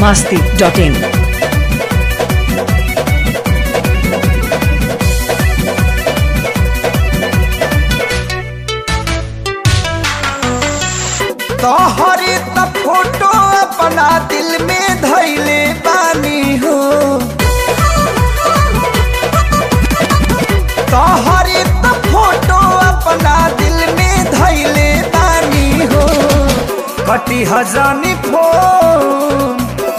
masti.in. तोहरी त photo अपना दिल में धैले बानी हो तोहरी त फोटो अपना दिल में धैले बानी हो कटी हजानी फोन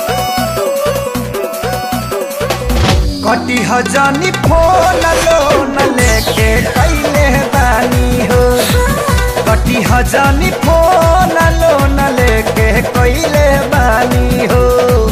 कटी हजानी फोन लोन लेके कैले बानी हो कटी हजानी फोन लोन लेके कैले बानी हो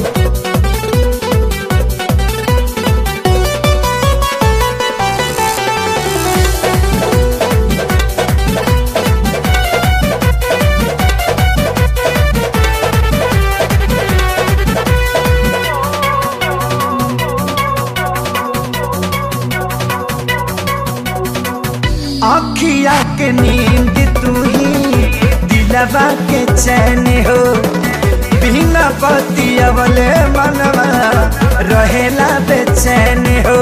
आखिया के नींद तू ही दिलवा के चैन हो बिना पतियवले मनवा रहेला बेचैन हो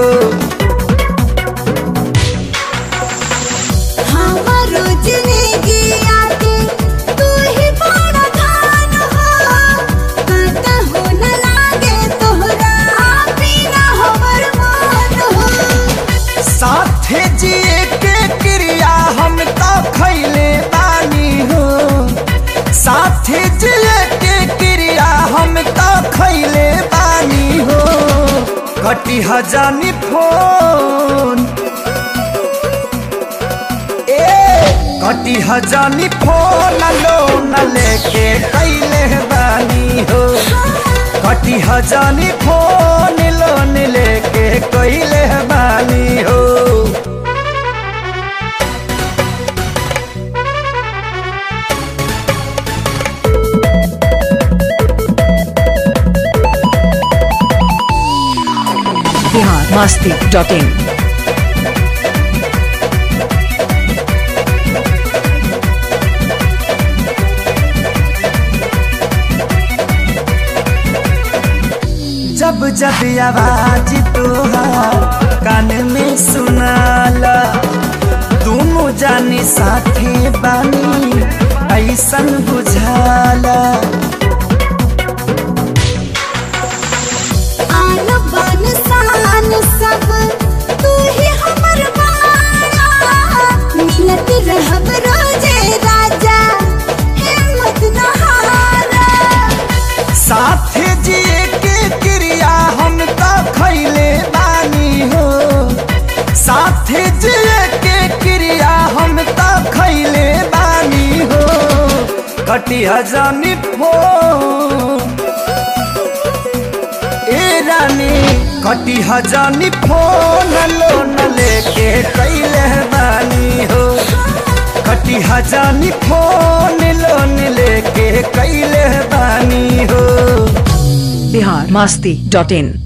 हमारो जिंदगी आके तू ही बड़ा खान हो काटा हो न लागे तोहरा बिना हमर मान हो साथे जिए के क्रिया हम तो खैले बानी हो साथे जिए के क्रिया हम तो खैले बानी हो कटी हजानी फोन ए कटी हजानी फोन लोन लेके कैले बानी हो कटी हजानी फोन लोन लेके कैले बानी हो Bihar masti.in. जब जब आवाज तोहार कान में सुनाला दोनों जानी साथे बानी ऐसन बुझाला आन बान शान सब तू ही हमर बाला मिलत रहब रोजे राजा हिम्मत न हारा साथे जिए के क्रिया हम तो खैले बानी हो साथे जिए के क्रिया हम तो खैले बानी हो कटी हजानी फोन ए रानी कटी हजानी फोन लोन लेके कैले बानी हो कटी हजानी फोन लोन लेके कैले बानी हो Bihar masti.in.